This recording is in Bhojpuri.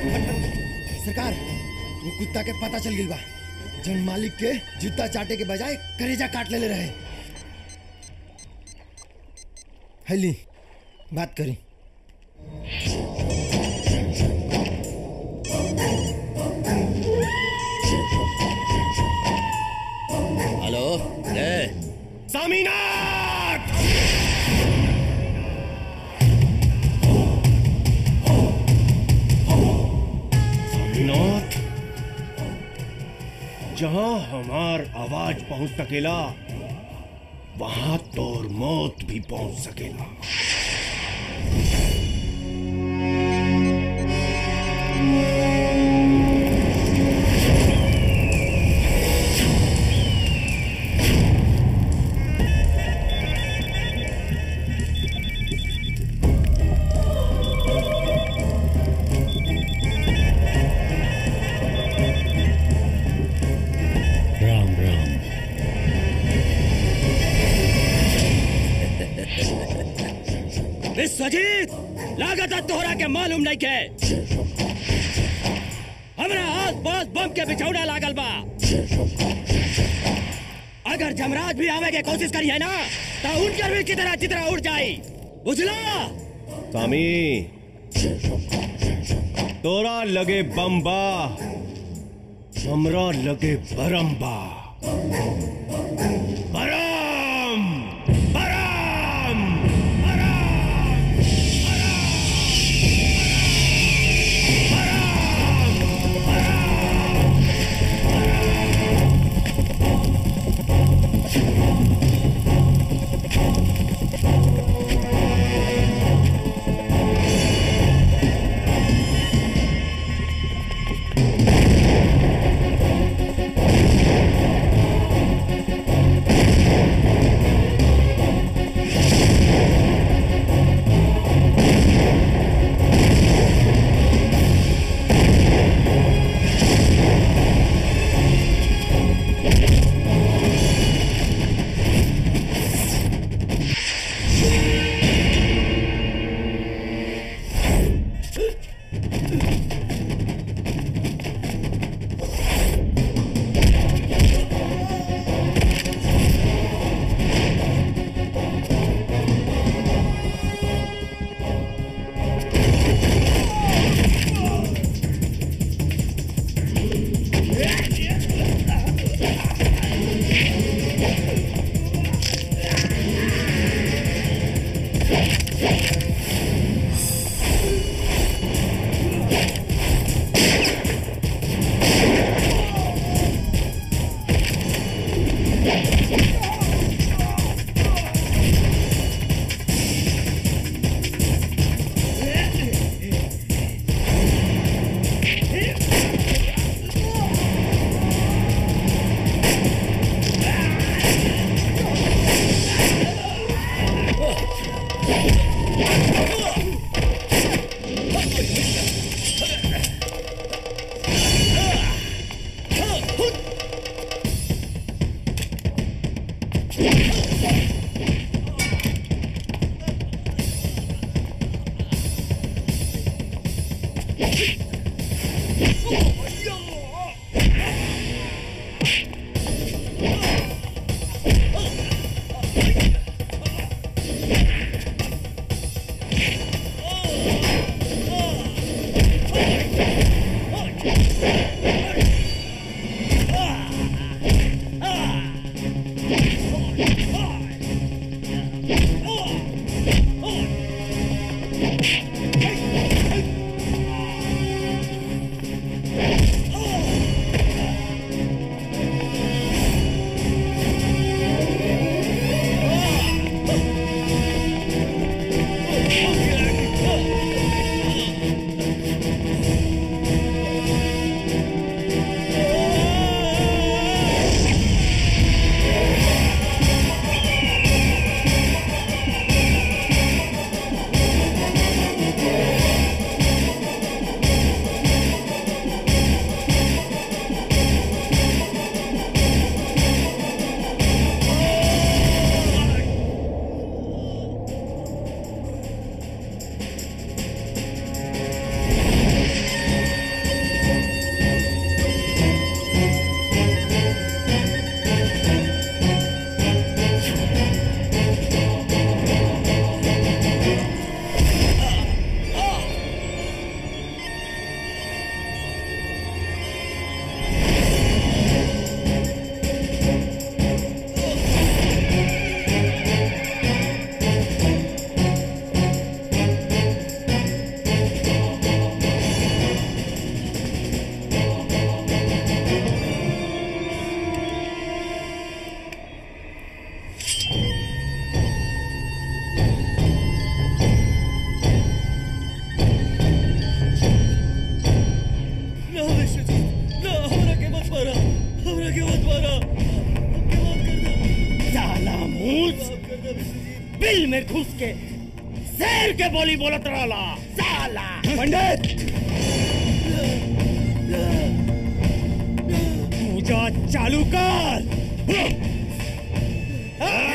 सरकार वो कुत्ता के पता चल गई बा जन मालिक के जूता चाटे के बजाय करेजा काट ले रहे हैली बात करी हेलो रे सामीनाथ सामीनाथ जहां हमार आवाज पहुंच सकेला वहां तोर मौत भी पहुंच सकेला राम राम विश्वजीत लागत है तोहरा के मालूम नहीं के हमरा आस पास बम के बिछौना लागल बा अगर जमराज भी आवे के कोशिश करी है ना तो उनकर भी कितना चितरा उड़ जाई बुझला सामी तोरा लगे बम्बा हमरा लगे बरम्बा बरम बरम बिल में घुस के शेर के बोली बोलत रहला साला पंडित पूजा चालू कर